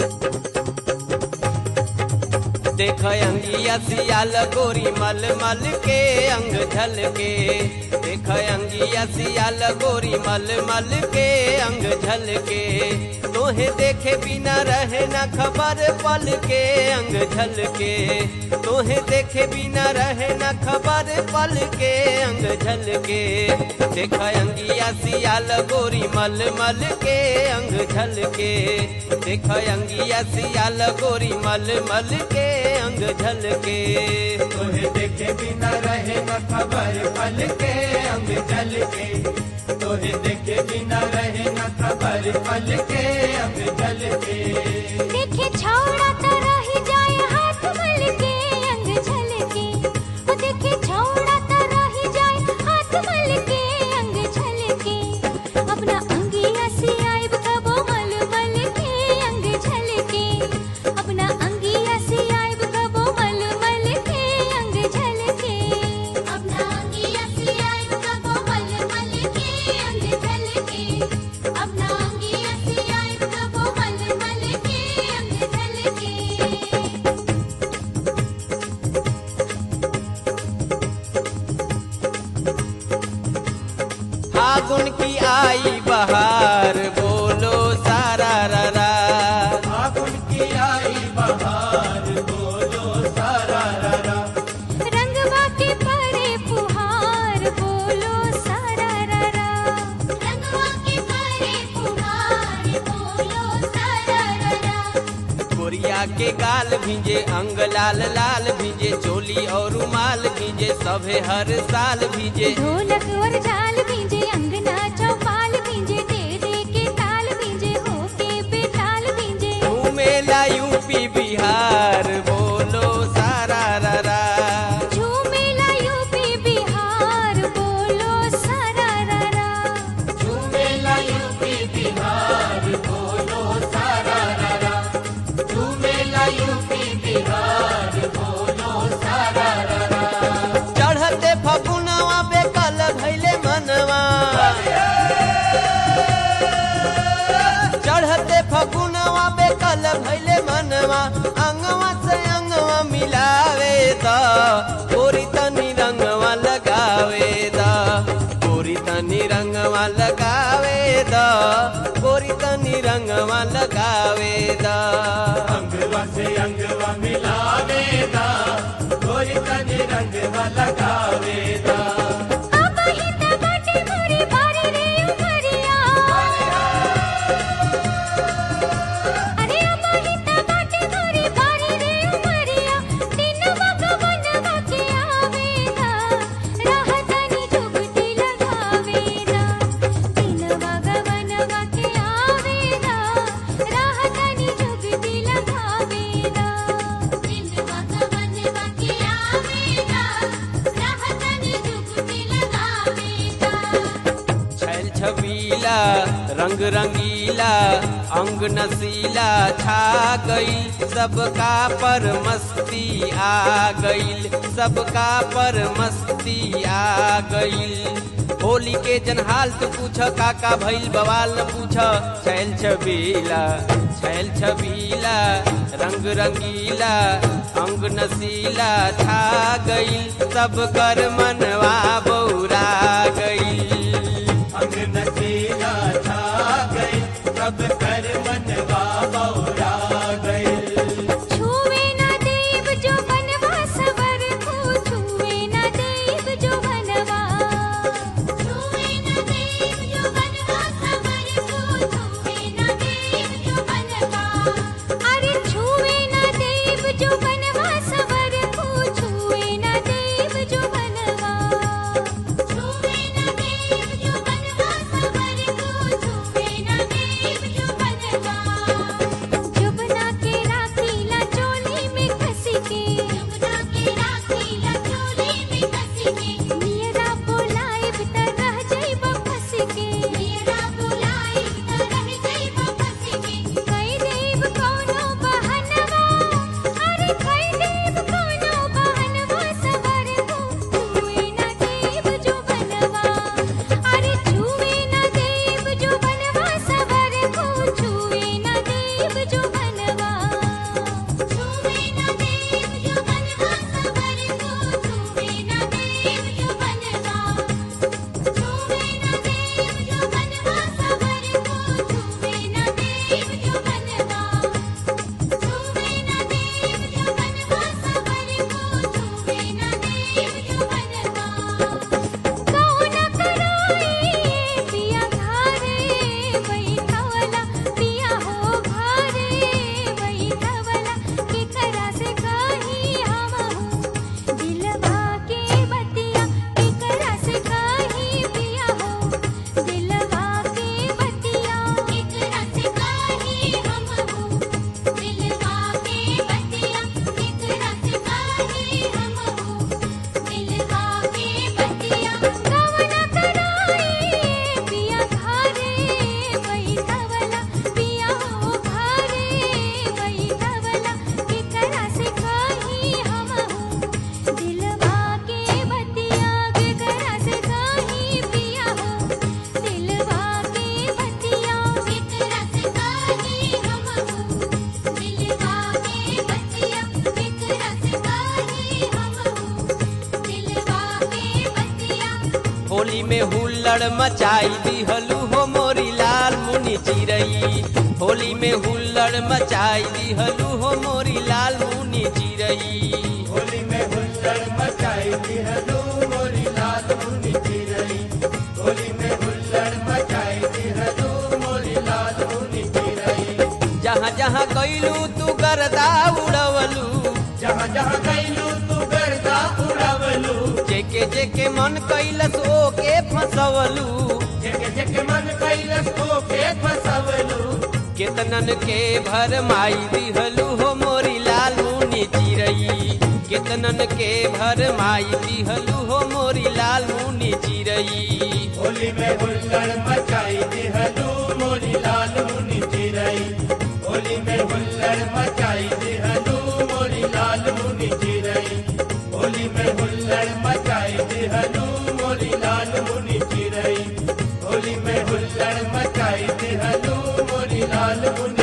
देख अंगिया सियाल गोरी मल मल के अंग झल के देख अंगिया सियाल गोरी मल मल के अंग झल के तोहे देखे बिना रहे न खबर पल के अंग झल के तोहे देखे बिना रहे न खबर पल के अंग झल के देख अंगिया सियाल गोरी मल मल के अंग झल के देख अंगिया सियाल गोरी मल मल के अंग झल के तोहे देखे बिना रहे न खबर पल के अंग जल के तोहे देखे बिना रहे न खबर पल के अंग जल के देखे छौड़ा त रही जाए हाथ मल के अंग झलके ओ देखे छौड़ा त रही जाए हाथ मल के अंग झलके अपना अंगिया से आइब कबो मल मल के अंग झलके अपना अंगिया से आइब कबो मल मल के अंग झलके अपना अंगिया से आइब कबो मल मल के अंग झलके अपना अंगिया से आइब कबो मल मल के अंग झलके फागुन की आई बहार बोलो सारा ररा फागुन की आई बहार बोलो सारा ररा रंगवा के परे फुहार बोलो सारा ररा रंगवा के परे फुहार बोलो सारा ररा कोरिया के गाल भींजे अंग लाल लाल भींजे चोली और रुमाल भींजे सभे हर साल भींजे ढोलक और झाल भींजे अंगना चौपाल भींजे दे दे के ताल भींजे हो के बेताल भींजे घूमेला यूपी बिहार बोलो सारा ररा झूमेला यूपी बिहार बोलो सारा ररा झूमेला यूपी बिहार बोलो सारा ररा झूमेला यूपी बिहार बोलो सारा ररा चढ़ते फगुनवा बेकल भैले मनवा चढ़ते फगुनवा बेकल भैले मनवा अंगवा से अंगवा मिलावे द गोरी तनी रंगवा लगावे द गोरी तनी रंगवा लगावे द गोरी तनी रंगवा लगावे द अंगवा से अंगवा मिलावेदा गोरी तनी रंगवा लगावेदा अब हित बाटे मोरी बारी रे उमरिया अरे अब हित बाटे मोरी बारी रे उमरिया दिन भगवान के आवेदा राहतनी जुगती लगावेदा दिन भगवान के आवेदा राहतनी जुगती लगावेदा दिन भगवान के आवेदा राहतनी जुगती लगावेदा छैल छबीला रंग रंगीला अंग नसीला छा गईल सबका पर मस्ती आ गईल सबका पर मस्ती आ गईल होली के जनहाल तू पूछ काका भइल बवाल न पूछ छैल छबीला छैल छबीला रंग रंगीला अंग नसीला छा गईल सब कर मनवा बौरा गईल अंग नसीला छा गई सब कर मनवा बौरा गई छुवे ना देव जो बनवा सवर को छुवे ना देव जो बनवा छुवे ना देव जो बनवा सवर को छुवे ना देव जो बनवा अरे छुवे ना देव जो बनवा सवर को छुवे ना देव जो बनवा छुवे ना देव जो बनवा सवर को छुवे ना देव जो बनवा जुबना के हुल्लड़ मचाई दिहलू हो मोरी लाल मुनि चिरई होली में हुल्लड़ मचाई दिहलू हो मोरी लाल मुनि चिरई होली में हुल्लड़ मचाई दिहलू मोरी लाल मुनि चिरई होली में हुल्लड़ मचाई दिहलू मोरी लाल मुनि चिरई जहाँ जहाँ कैलू तू गर्दा उड़वलू जहाँ जहाँ गईलू तू गर्दा उड़ावलू जेके जेके मन कैलस ओके फसवलू जेके जेके मन कैलस ओके फसवलू केतनन के भर माई दिहलू हो मोरी लाल मुनि चिरई केतनन के भर माई दिहलू हो मोरी लाल मुनि चिरई होली में हुल्लड़ मचाई दिहलू मोरी लाल मुनि चिरई होली में हुल्लड़ मचाई दिहलू मोरी लाल मुनि चिरई होली में हुल्लड़ मचाई दिहलू मोरी लाल मुनि चिरई होली में हुल्लड़ मचाई दिहलू मोरी लाल मुनि